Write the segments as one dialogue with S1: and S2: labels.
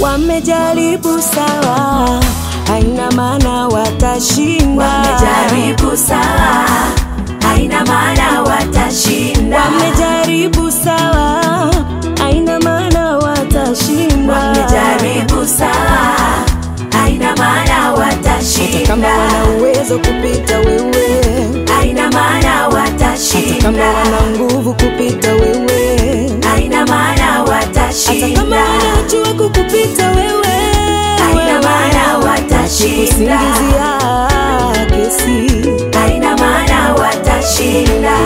S1: Wamejaribu sawa, haina maana watashinda.
S2: Wamejaribu sawa, haina maana watashinda.
S1: Wamejaribu sawa, haina maana watashinda.
S2: Wamejaribu sawa, haina maana
S1: Hata kama
S2: watashinda.
S1: wana uwezo kupita wewe,
S2: Haina maana
S1: hata kama
S2: watashinda.
S1: wana nguvu kupita wewe,
S2: Haina maana
S1: hata kama
S2: watashinda.
S1: wanajua kukupita wewe,
S2: Haina maana watashinda.
S1: kusingizia kesi
S2: Haina maana watashinda.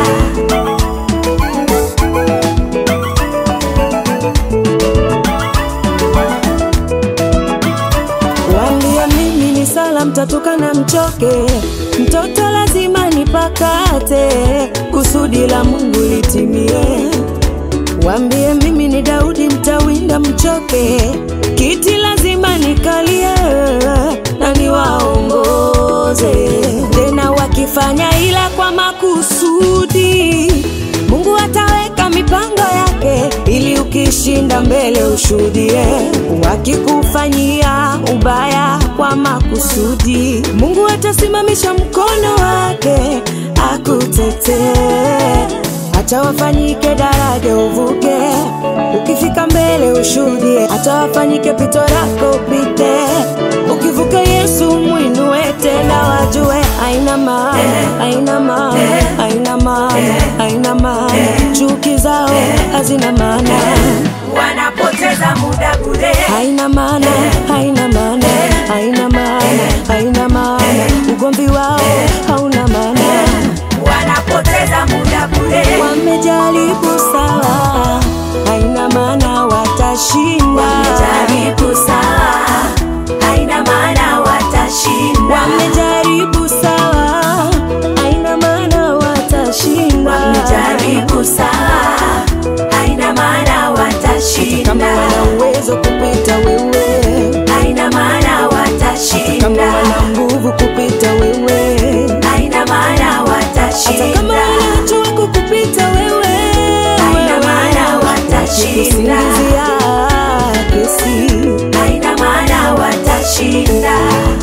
S1: Waambia mimi ni sala, mtatoka na mchoke, mtoto lazima nipakate, kusudi la Mungu litimie. Waambie mimi ni Daudi, mtawinda mchoke, kiti lazima nikalie na niwaongoze. Tena wakifanya ila kwa makusudi, Mungu ataweka mipango yake ili ukishinda mbele ushuhudie. Wakikufanyia ubaya kwa makusudi, Mungu atasimamisha mkono wake akutetee hata wafanyike daraja uvuke, ukifika mbele ushuhudie, hata wafanyike pito lako upite, ukivuka Yesu mwinue tena, wajue haina maana, haina maana, haina maana, haina maana, chuki zao hazina maana,
S2: Wanapoteza muda bure.
S1: haina maana, haina maana, haina maana, haina maana, ugomvi wao hauna maana.
S2: Wanapoteza muda bure.
S1: Wamejaribu sawa, haina maana watashinda.
S2: Wamejaribu sawa, haina maana watashinda.
S1: Wamejaribu sawa, haina maana watashinda.
S2: Wamejaribu sawa, haina maana
S1: Kama
S2: watashinda.
S1: wana uwezo kupita wewe,
S2: Haina maana
S1: kama
S2: watashinda.
S1: wana nguvu kupita wewe,
S2: Haina maana
S1: hata kama
S2: watashinda.
S1: wanajua kukupita wewe,
S2: Haina maana watashinda.
S1: kusingizia kesi
S2: Haina maana watashinda.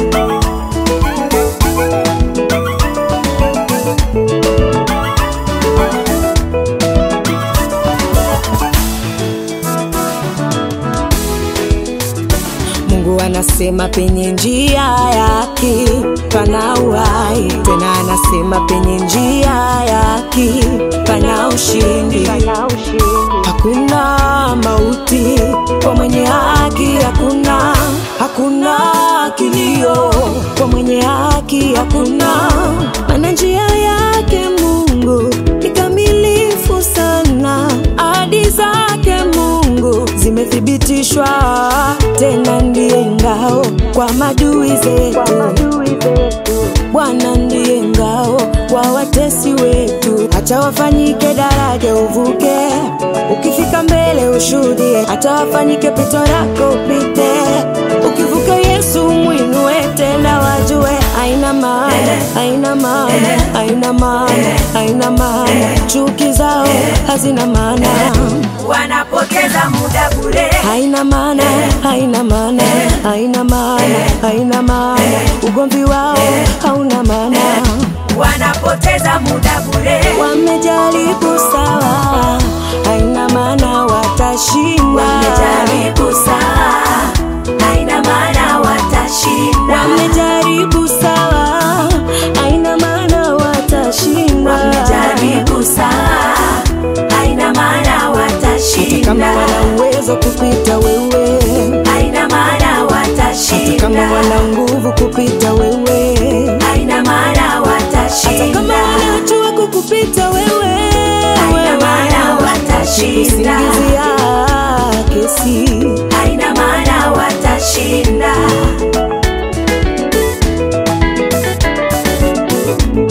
S1: Mungu anasema penye njia yake pana uhai, tena anasema penye njia yake pana ushindi. Hakuna mauti kwa mwenye haki, hakuna hakuna kilio kwa mwenye haki, hakuna maana njia yake Mungu ni kamilifu sana, ahadi zake Mungu zimethibitishwa, tena ndiye ngao kwa madui zetu. Bwana ndiye ngao kwa watesi wetu, hata wafanyike daraja uvuke, ukifika mbele ushuhudie, hata wafanyike pito lako upite, ukivuka Yesu mwinue tena, wajue haina maana, haina maana, haina maana, haina maana, chuki zao hazina maana
S2: Wanapoteza muda bure.
S1: haina maana, haina maana, haina maana, haina maana, ugomvi wao hauna maana.
S2: Wanapoteza muda bure.
S1: Wamejaribu sawa, haina maana watashinda.
S2: Wamejaribu sawa, haina maana watashinda.
S1: Wamejaribu sawa, haina maana watashinda.
S2: Wamejaribu sawa, haina maana
S1: Kama
S2: watashinda.
S1: wana uwezo kupita wewe,
S2: Haina maana
S1: kama
S2: watashinda.
S1: wana nguvu kupita wewe,
S2: Haina maana
S1: hata kama
S2: watashinda.
S1: wanajua kukupita wewe,
S2: Haina maana watashinda.
S1: kusingizia kesi
S2: Haina maana watashinda.